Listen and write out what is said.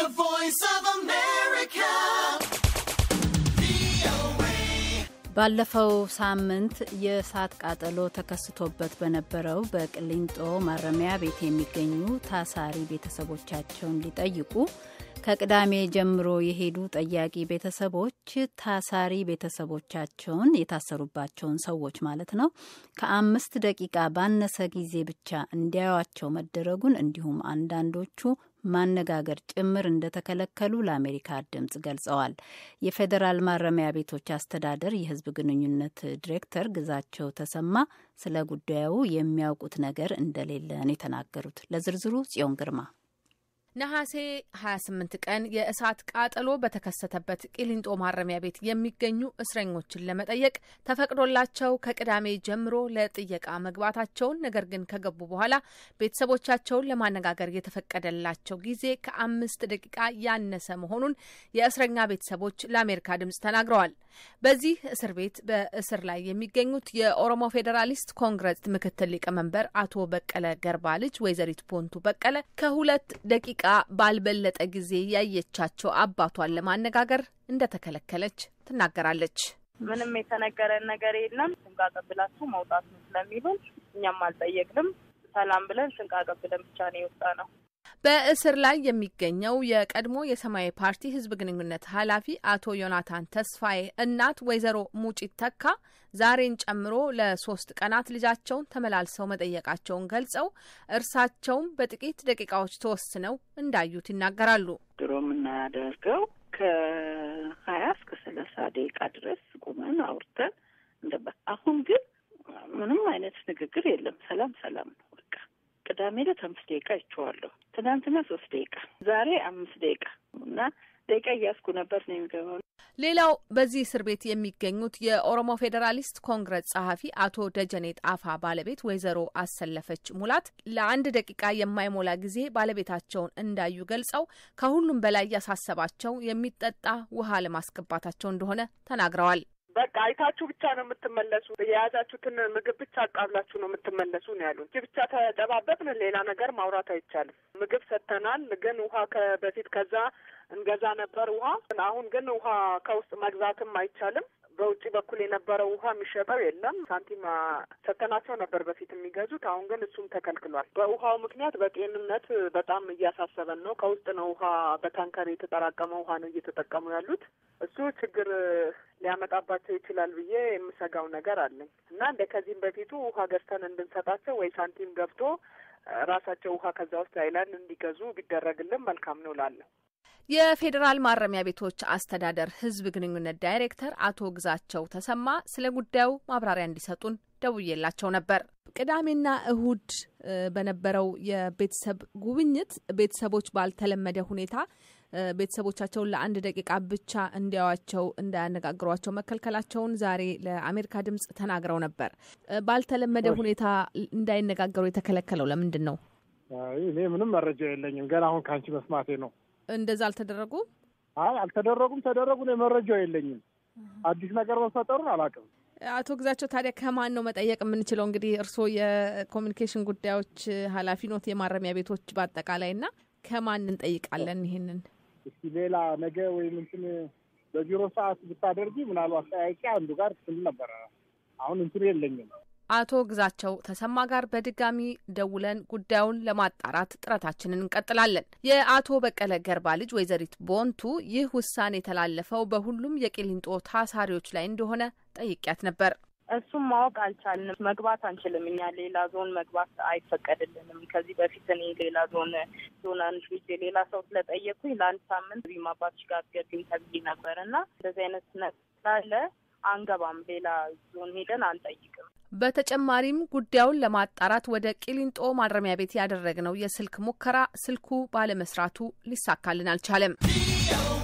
The voice of America. ባለፈው ሳምንት የእሳት ቃጠሎ ተከስቶበት በነበረው በቅሊንጦ ማረሚያ ቤት የሚገኙ ታሳሪ ቤተሰቦቻቸውን ሊጠይቁ ከቅዳሜ ጀምሮ የሄዱ ጠያቂ ቤተሰቦች ታሳሪ ቤተሰቦቻቸውን የታሰሩባቸውን ሰዎች ማለት ነው ከአምስት ደቂቃ ባነሰ ጊዜ ብቻ እንዲያዩቸው መደረጉን እንዲሁም አንዳንዶቹ ማነጋገር ጭምር እንደተከለከሉ ለአሜሪካ ድምጽ ገልጸዋል። የፌዴራል ማረሚያ ቤቶች አስተዳደር የሕዝብ ግንኙነት ዲሬክተር ግዛቸው ተሰማ ስለ ጉዳዩ የሚያውቁት ነገር እንደሌለ ነው የተናገሩት። ለዝርዝሩ ጽዮን ግርማ ነሐሴ 28 ቀን የእሳት ቃጠሎ በተከሰተበት ቂሊንጦ ማረሚያ ቤት የሚገኙ እስረኞችን ለመጠየቅ ተፈቅዶላቸው ከቅዳሜ ጀምሮ ለጥየቃ መግባታቸውን ነገር ግን ከገቡ በኋላ ቤተሰቦቻቸውን ለማነጋገር የተፈቀደላቸው ጊዜ ከአምስት ደቂቃ ያነሰ መሆኑን የእስረኛ ቤተሰቦች ለአሜሪካ ድምጽ ተናግረዋል። በዚህ እስር ቤት በእስር ላይ የሚገኙት የኦሮሞ ፌዴራሊስት ኮንግረስ ምክትል ሊቀመንበር አቶ በቀለ ገርባ ልጅ ወይዘሪት ቦንቱ በቀለ ከሁለት ደቂቃ ባልበለጠ ጊዜ ያየቻቸው አባቷን ለማነጋገር እንደተከለከለች ትናገራለች። ምንም የተነገረን ነገር የለም። ስንቅ አቀብላችሁ መውጣት ነው ስለሚሉን እኛም አልጠየቅንም። ሰላም ብለን ስንቅ አቀብለን ብቻ ነው የወጣ ነው። በእስር ላይ የሚገኘው የቀድሞ የሰማያዊ ፓርቲ ሕዝብ ግንኙነት ኃላፊ አቶ ዮናታን ተስፋዬ እናት ወይዘሮ ሙጪት ተካ ዛሬን ጨምሮ ለሶስት ቀናት ልጃቸውን ተመላልሰው መጠየቃቸውን ገልጸው እርሳቸውም በጥቂት ደቂቃዎች ተወስነው እንዳዩት ይናገራሉ። ድሮ የምናደርገው ከሀያ እስከ ሰላሳ ደቂቃ ድረስ ቁመን አውርተን እንደ አሁን ግን ምንም አይነት ንግግር የለም። ሰላም ሰላም ነው በቃ። ቅዳሜ ዕለት አምስት ደቂቃ ይቸዋለሁ። ትናንትና ሶስት ደቂቃ፣ ዛሬ አምስት ደቂቃ እና ደቂቃ እያስኩ ነበር ነው የሚገባው። ሌላው በዚህ እስር ቤት የሚገኙት የኦሮሞ ፌዴራሊስት ኮንግረስ ጸሐፊ አቶ ደጀኔ ጣፋ ባለቤት ወይዘሮ አሰለፈች ሙላት ለአንድ ደቂቃ የማይሞላ ጊዜ ባለቤታቸውን እንዳዩ ገልጸው ከሁሉም በላይ ያሳሰባቸው የሚጠጣ ውሃ ለማስገባታቸው እንደሆነ ተናግረዋል። በቃ አይታችሁ ብቻ ነው የምትመለሱ። የያዛችሁትን ምግብ ብቻ አቃብላችሁ ነው የምትመለሱ ነው ያሉን። እጅ ብቻ ተጨባበጥን፣ ሌላ ነገር ማውራት አይቻልም። ምግብ ሰጥተናል፣ ግን ውሃ በፊት ከዛ እንገዛ ነበር ውሃ። አሁን ግን ውሃ ከውስጥ መግዛትም አይቻልም። በውጭ በኩል የነበረው ውሃ የሚሸጠው የለም። ሳንቲም ሰተናቸው ነበር በፊት የሚገዙት። አሁን ግን እሱም ተከልክሏል። በውሃው ምክንያት በጤንነት በጣም እያሳሰበን ነው። ከውስጥ ነው ውሃ በታንከር የተጠራቀመ ውሃ ነው እየተጠቀሙ ያሉት። እሱ ችግር ሊያመጣባቸው ይችላል ብዬ የምሰጋው ነገር አለኝ እና እንደ ከዚህም በፊቱ ውሃ ገዝተን እንድንሰጣቸው ወይ ሳንቲም ገብቶ ራሳቸው ውሃ ከዛ ውስጥ አይላንድ እንዲገዙ ቢደረግልን መልካም ነው ላለሁ የፌዴራል ማረሚያ ቤቶች አስተዳደር ሕዝብ ግንኙነት ዳይሬክተር አቶ ግዛቸው ተሰማ ስለ ጉዳዩ ማብራሪያ እንዲሰጡን ደውዬላቸው ነበር። ቅዳሜና እሁድ በነበረው የቤተሰብ ጉብኝት ቤተሰቦች ባልተለመደ ሁኔታ ቤተሰቦቻቸውን ለአንድ ደቂቃ ብቻ እንዲያዋቸው እንዳያነጋግሯቸው መከልከላቸውን ዛሬ ለአሜሪካ ድምጽ ተናግረው ነበር። ባልተለመደ ሁኔታ እንዳይነጋገሩ የተከለከለው ለምንድን ነው? እኔ ምንም መረጃ የለኝም። ገና አሁን ከአንቺ መስማቴ ነው። እንደዛ አልተደረጉም? አይ አልተደረጉም። ተደረጉ እኔ መረጃው የለኝም። አዲስ ነገር መፈጠሩን አላውቅም። አቶ ግዛቸው ታዲያ ከማን ነው መጠየቅ የምንችለው? እንግዲህ እርስዎ የኮሚኒኬሽን ጉዳዮች ኃላፊ ኖት፣ የማረሚያ ቤቶች በአጠቃላይ እና ከማን እንጠይቃለን ይሄንን? እስቲ ሌላ ነገ ወይም እንትን በቢሮ ሰዓት ብታደርጊ ምናልባት ጠያቂ አንዱ ጋር ትል ነበረ። አሁን እንትኑ የለኝም። አቶ ግዛቸው ተሰማ ጋር በድጋሚ ደውለን ጉዳዩን ለማጣራት ጥረታችንን እንቀጥላለን። የአቶ በቀለ ገርባ ልጅ ወይዘሪት ቦንቱ ይህ ውሳኔ የተላለፈው በሁሉም የቂሊንጦ ታሳሪዎች ላይ እንደሆነ ጠይቂያት ነበር። እሱም ማወቅ አልቻልንም። መግባት አንችልም። እኛ ሌላ ዞን መግባት አይፈቀድልንም። ከዚህ በፊት እኔ ሌላ ዞን ዞን አንድ ልጅ ሌላ ሰው ስለጠየኩኝ ለአንድ ሳምንት ቢማ አባትሽ ጋር ገቢም ተብዬ ነበር እና እንደዚህ አይነት ነገር ስላለ አንገባም። ሌላ ዞን ሄደን አንጠይቅም። በተጨማሪም ጉዳዩን ለማጣራት ወደ ቂሊንጦ ማረሚያ ቤት ያደረግነው የስልክ ሙከራ ስልኩ ባለመስራቱ ሊሳካልን አልቻለም።